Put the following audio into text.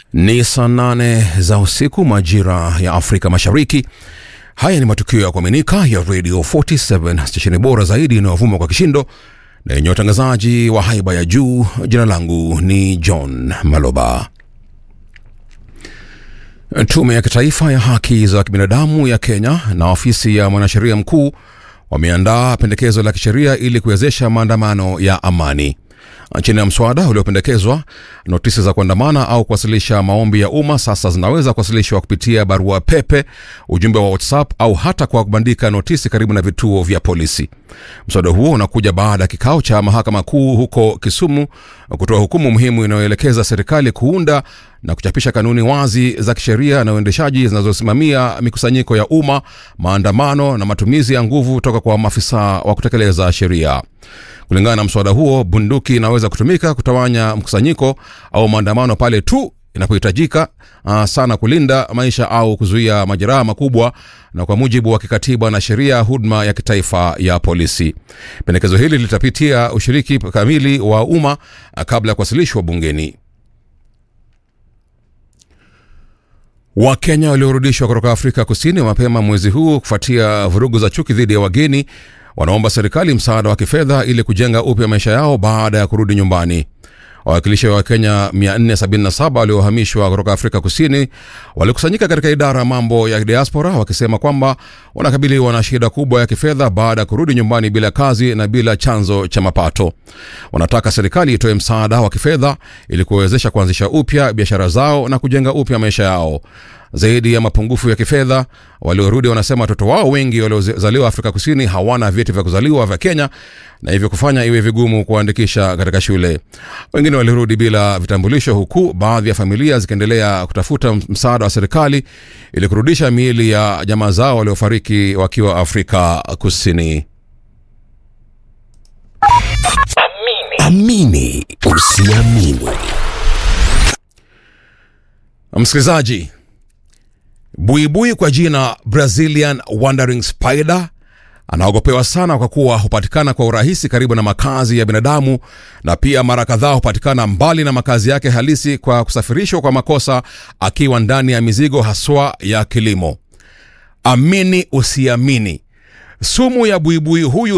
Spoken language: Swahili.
Ni saa nane za usiku majira ya Afrika Mashariki. Haya ni matukio ya kuaminika ya Radio 47 stesheni bora zaidi inayovuma kwa kishindo na yenye watangazaji wa haiba ya juu. Jina langu ni John Maloba. Tume ya Kitaifa ya Haki za Kibinadamu ya Kenya na ofisi ya mwanasheria mkuu wameandaa pendekezo la kisheria ili kuwezesha maandamano ya amani. Chini ya mswada uliopendekezwa, notisi za kuandamana au kuwasilisha maombi ya umma sasa zinaweza kuwasilishwa kupitia barua pepe, ujumbe wa WhatsApp au hata kwa kubandika notisi karibu na vituo vya polisi. Mswada huo unakuja baada ya kikao cha mahakama kuu huko Kisumu kutoa hukumu muhimu inayoelekeza serikali kuunda na kuchapisha kanuni wazi za kisheria na uendeshaji zinazosimamia mikusanyiko ya umma, maandamano na matumizi ya nguvu kutoka kwa maafisa wa kutekeleza sheria. Kulingana na mswada huo, bunduki inaweza kutumika kutawanya mkusanyiko au maandamano pale tu inapohitajika uh, sana kulinda maisha au kuzuia majeraha makubwa, na kwa mujibu wa kikatiba na sheria huduma ya kitaifa ya polisi. Pendekezo hili litapitia ushiriki kamili wa umma uh, kabla ya kuwasilishwa bungeni. Wakenya waliorudishwa kutoka Afrika Kusini mapema mwezi huu kufuatia vurugu za chuki dhidi ya wageni wanaomba serikali msaada wa kifedha ili kujenga upya maisha yao baada ya kurudi nyumbani. Wawakilishi wa Wakenya 477 waliohamishwa kutoka Afrika Kusini walikusanyika katika idara ya mambo ya diaspora wakisema kwamba wanakabiliwa na shida kubwa ya kifedha baada ya kurudi nyumbani bila kazi na bila chanzo cha mapato. Wanataka serikali itoe msaada wa kifedha ili kuwezesha kuanzisha upya biashara zao na kujenga upya maisha yao. Zaidi ya mapungufu ya kifedha, waliorudi wanasema watoto wao wengi waliozaliwa Afrika Kusini hawana vyeti vya kuzaliwa vya Kenya na hivyo kufanya iwe vigumu kuwaandikisha katika shule. Wengine walirudi bila vitambulisho, huku baadhi ya familia zikiendelea kutafuta msaada wa serikali ili kurudisha miili ya jamaa zao waliofariki wakiwa Afrika Kusini. Amini usiamini. Msikilizaji, buibui kwa jina Brazilian Wandering Spider anaogopewa sana kwa kuwa hupatikana kwa urahisi karibu na makazi ya binadamu na pia mara kadhaa hupatikana mbali na makazi yake halisi kwa kusafirishwa kwa makosa akiwa ndani ya mizigo haswa ya kilimo. Amini usiamini, sumu ya buibui huyu